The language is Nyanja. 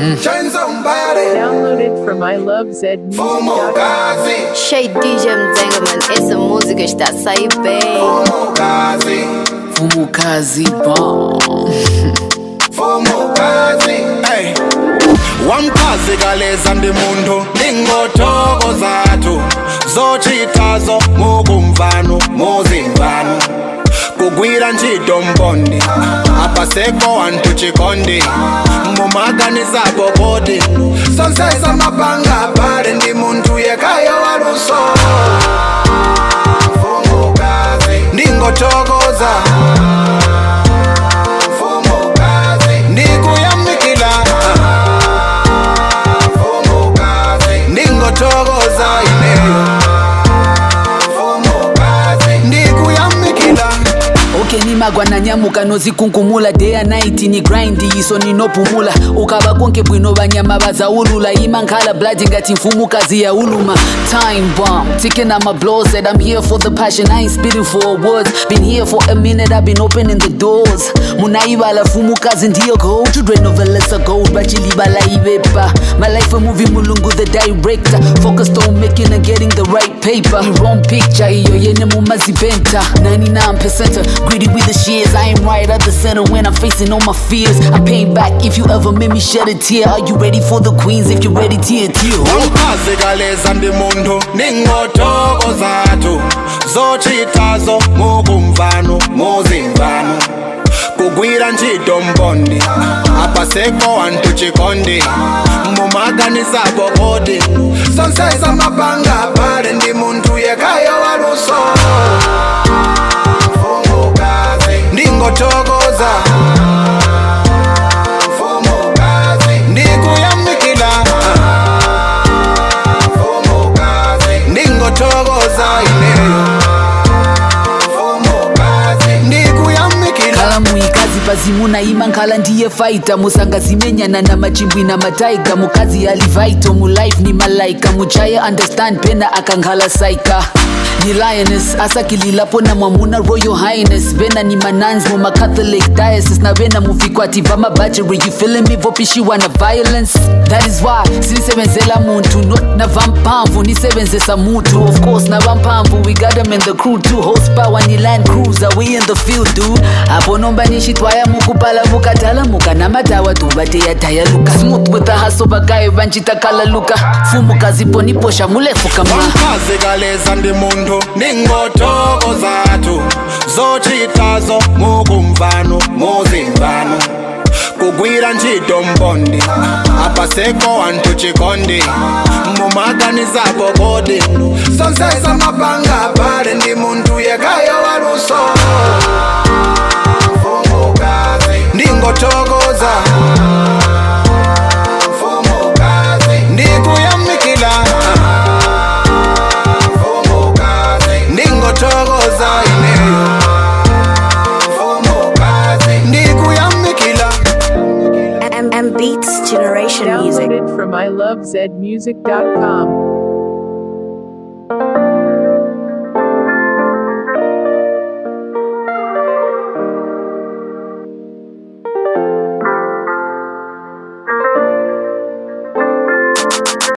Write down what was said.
Shine somebody. Downloaded from ilovezmusic.com. Fumogazi. Shade DJ Mzenga man, essa música está a sair bem. Fumogazi. Fumukazi bomb. Fumogazi. Hey. wamchazi kaleza ndimuntu ingotoko zathu zochitazo mukumvano muzimvano kugwira ntchito mpondi apasekho wanthu chikondi mumaganisapo kodi sonsesa mapanga pale ndi munthu yekayo waluso ndingothokoza ndikuyamikila ndingothokoza ineyo ndikuyamikila okay nimagwa nanyamuka nozikunkumula day and night ni grind iso ninopumula ukava konke bwino vanyama vazaulula imankhala blood ngati mfumukazi ya uluma time bomb ticking out my blows that i'm here for the passion i ain't spitting for awards been here for a minute i've been opening the doors munaivala fumukazi ndiyo gold children of a lesser gold vachilivala ivepa my life a movie mulungu the director focused on making and getting the right paper wrong picture iyo yene mumaziventa 99% greedy with the shears i am right at the center when i'm facing all my fears i'm paying back if you ever made me shed a tear are you ready for the queens if you're ready tear tear wamchazi kaleza ndi munthu ningotoko zathu zochitazo mukumvano muzimvano kugwira ntchito mpondi apasekho wanthu chikondi mumaganisapo kodi sonsesa mapanga pale ndi munthu yekayo waluso ndingothokoza ndikuyamikila ndingothokoza ineyo ndikuyamikila khala muikazi pazimuna ima nkhala ndiye faita musangazimenyana na machimbwi na mataiga mukazi alivaito mulife ni malaika muchaya understand pena akankhala saika ni lioness asakililapo na mwamuna royal highness vena ni manans mumacatholic diocese na vena muvikwati vamabacheri you feeling me vopishiwa na violence that is why sinisebenzela muntu not na vampamvu nisebenzesa mutu of course na vampamvu we got them in the crew too horsepower ni land cruiser we in the field dude apo nomba nixitwaya mukupala vukatala muka na madawa duvateyadayaluka smooth with the hustle vakayo vanchitakalaluka fumukazi poniposha mulefukama wamchazi kaleza ndi munthu ningotoko zathu zochitazo mukumvano muzimvano kugwira ntchito mpondi apasekho wanthu chikondi mumaganisapo kodi sonsesa mapanga pale ndi munthu yekayo waluso ndingothokoza ndikuyamikila ndingothokoza ineyo ndikuyamikila M, M Beats Generation Music. Downloaded from ilovezmusic.com.